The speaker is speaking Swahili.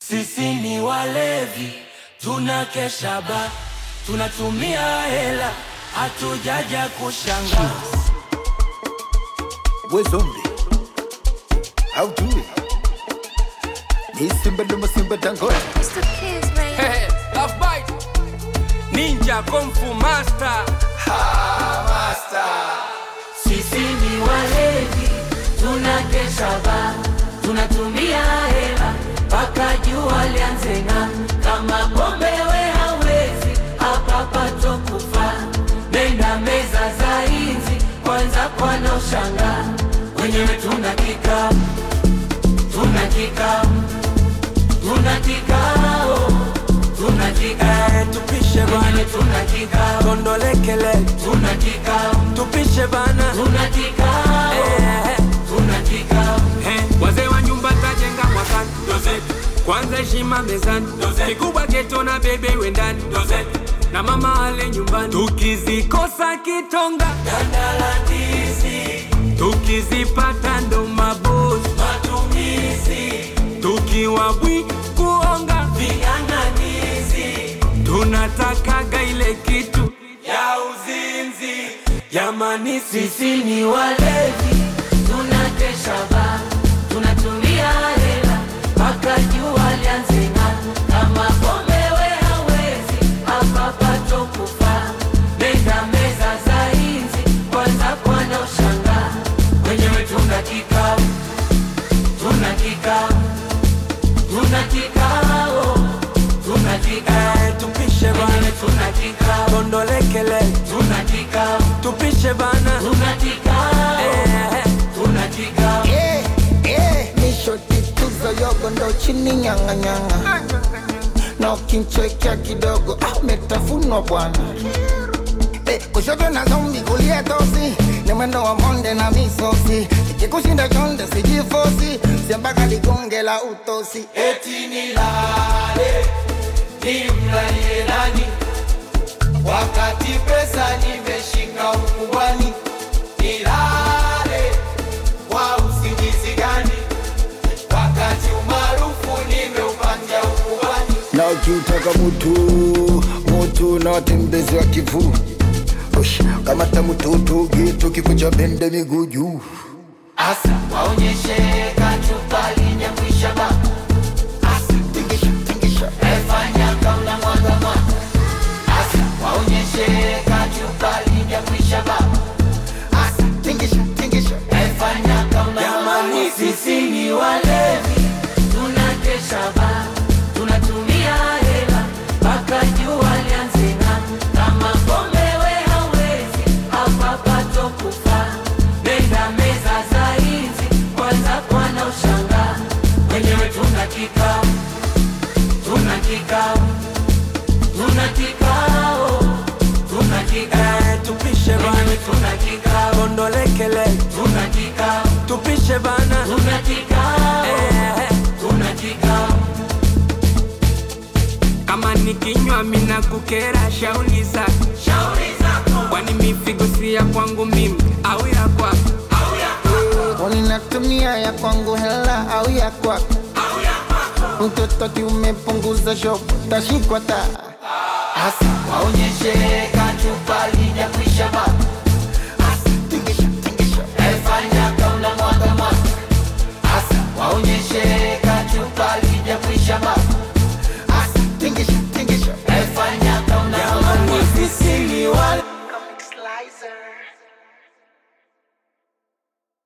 Sisi ni walevi, tunakesha ba, tunatumia hela, hatujaja kushanga. We zombie. How do it? Ni simba luma simba dangote. It's the kids, baby. Love bite. Ninja Kung Fu Master. Sisi ni walevi, tunakesha ba, tunatumia hela mpaka jua lianze ng'aa. Kama pombe we hawezi, hapa pato kufa. Nenda meza za inzi, kwanza kwana ushanga. Wenyewe tuna kikao, tuna kikao, tuna kikao, tuna kikao. Eh, tupishe Wenyewe bana, tuna kikao, kondolekele, tuna kikao, tupishe bana. tuna kikao, Eh, tuna kikao. eh, wazee wa nyumba tajenga mwakani. Kwanza heshima mezani, kikubwa geto na bebe wendani, na mama ale nyumbani. Tukizikosa kitonga, Dandalandizi, tukizipata ndo mabosi, matumizi, tukiwa bwi kuonga, ving'ang'anizi, tunatakaga ile kitu ya uzinzi. Jamani, sisi sisi ni walevi, tunakesha ba, tunatumia hela mpaka jua lianze ng'aa. Kama pombe we hawezi, hapa pato kufa. Nenda meza za inzi, kwanza kwana ushanga. Wenyewe tuna kikao, tuna kikao, tuna kikao, tuna kikao. eh, tupishe Wenyewe bana, tuna kikao, kondolekele, tuna kikao, tupishe bana. tuna kikao, Eh, tuna kikao. Eh, eh. Nishoti tuzo yogo ndo chini nyanga nyanga. Na ukimchekea kidogo ah, umetafunwa bwana. Eh, kushoto na zombi kulia tosi ni mwendo wa monde na misosi ikikushinda chonde sijifosi siambaka ligonge la utosi eti nilale nimlalie nani wakati pesa nimeshika ukubwani nilale kwa usingizi gani wakati umaarufu nimeupatia ukubwani na ukiutaka mutu mutu na watembezi wa kivu Ush, kamata mututu gitu kikucha bende miguu juu asa waonyeshe kachupa linyakwisha ba asa tingisha tingisha efanya kauna mwaga mwaga asa waonyeshe kachupa linyakwisha ba asa tingisha tingisha Efanya kama Jamani, sisi ni walevi, tunakesha ba, tunatumia hela mpaka jua lianze ng'aa. Kama pombe we hawezi, hapa pato kufa. Nenda meza za inzi, kwanza kwana ushanga. Wenyewe tuna kikao, tuna kikao, tuna kikao, tuna kikao. eh, tupishe bana, Wenyewe tuna kikao, kondolekele, tuna kikao. tupishe bana. Tuna kikao, Eh, tuna kikao, kama nikinywa mina kukera shauli zako, shauri zako kwani mifigo si ya kwangu mimi au ya kwako? au ya kwako, Uninatumia ya kwangu hela au ya kwako au ya kwako. mtoto kiumepunguza shopo tashikwa ta Asa waonyeshe kachupa lija kuisha ba, asa tingisha tingisha efanya kauna mwaga mwaga, asa waonyeshe kachupa lija kuisha ba, asa tingisha tingisha efanya kauna mwaga mwaga. Sisi ni wale Comic Slicer.